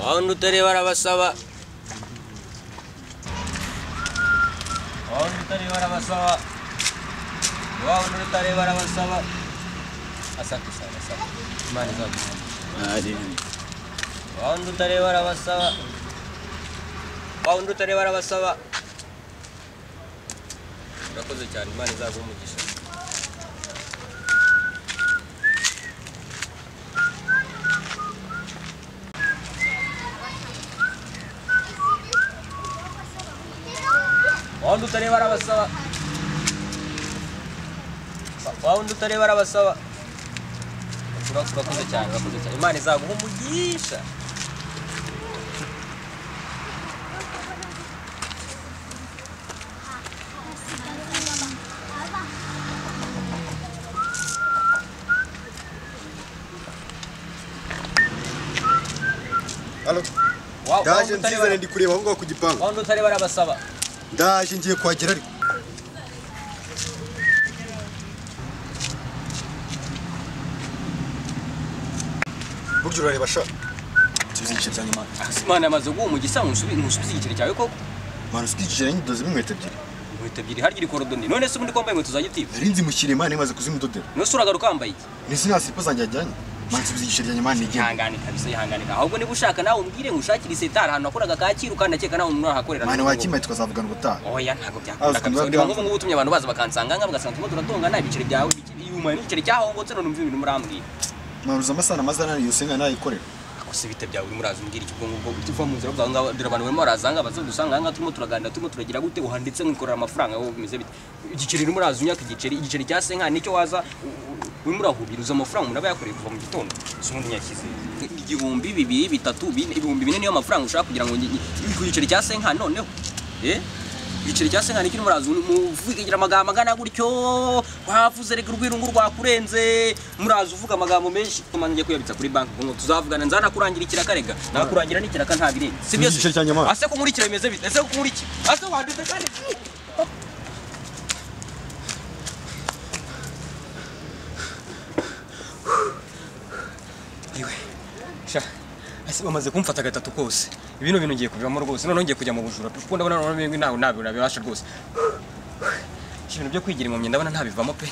Abanduteri barabasaba abanduteri barabasaba abanduteri barabasaba asante sana asante imana izagufasha abanduteri barabasaba abanduteri barabasaba urakoze cyane imana izaguha umugisha wawundi utareba arabasaba wawundi utareba arabasaba urakoze cyane urakoze cyane imana izaguha umugisha Halo, Wa- ndaje wawundi nzizane utareba- ndi kureba aho ngaho ku gipangu wawundi utareba arabasaba ndaje ngiye kuhagera ariko burya urareba sha nsubiza igice cyanjye mana imana yamaze guha umugisha ntusubi- ntusubize igiceri cyawe koko mana usiga igice cyanjye ndozemo inkweto ebyiri inkweto ebyiri harya iri korodoni none se ubundi ko wambaye inkweto za gitifu nari nzimukiriye mana imaze kuzimudodera none se uragaruka wambaye iki nisi nta siripa zanjye yajyanye mana nsubiza igice cyanjye mana nigende ihangane kabisa ihangane ahubwo niba ushaka nawe umbwire ngushakire isetari ahantu nakoraga kacyiru kandi nakeka nawe umuntu ahakorera mana wakimpaye tukazavugana ubutaha oya ntabwo byakunda Azi, kabisa niba biba byanze. nk'ubu ngubu utumye abantu baza bakansanga ngaha bagasanga turimo turatongana ibiceri byawe yuma n'igiceri cyahongotse none umva ibintu murambwira mana uzi amasaha na masaha nani yose nkana nayikorera gusa ibita byawe urimo uraza umbwira iki ubwo ngubwo uva mu nzira bwawe ngaho dore abantu barimo baraza ngaha baza dusanga ngaha turimo turaganira turimo turagira gute uhanditse nkikorera amafaranga wowe bimeze bite igiceri urimo uraza unyaka igiceri igiceri cya senka nicyo waza u- u- urimo urahubiriza amafaranga umuntu aba yakoreye kuva mu gitondo si ubundi nyakize igihumbi bibiri bitatu bine ibihumbi bine niyo mafaranga ushaka kugira ngo ngi- ngi- ku giceri cya senka noneho eh igiceri cya senka nicyo urimo uraza muvugira amagambo angana gutyo wavuze reka urwirungu rwakurenze muraza uvuga amagambo menshi tumanjye kuyabitsa kuri banki ngo tuzavugana nzanakurangira ikiraka rega nakurangira n'ikiraka nta birenze si byo Uzi igiceri cyanjye mana? ase kumurikira bimeze bite ase kumurikira ase wanditse kandi iwe sha ese bamaze kumfata gatatu kose ibino bintu ngiye kubivamo rwose noneho ngiye kujya mu bujura kuko ndabona noneho ntawe ntabwo nabibasha rwose ibintu byo kwigira impamyi ndabona ntabivamo pe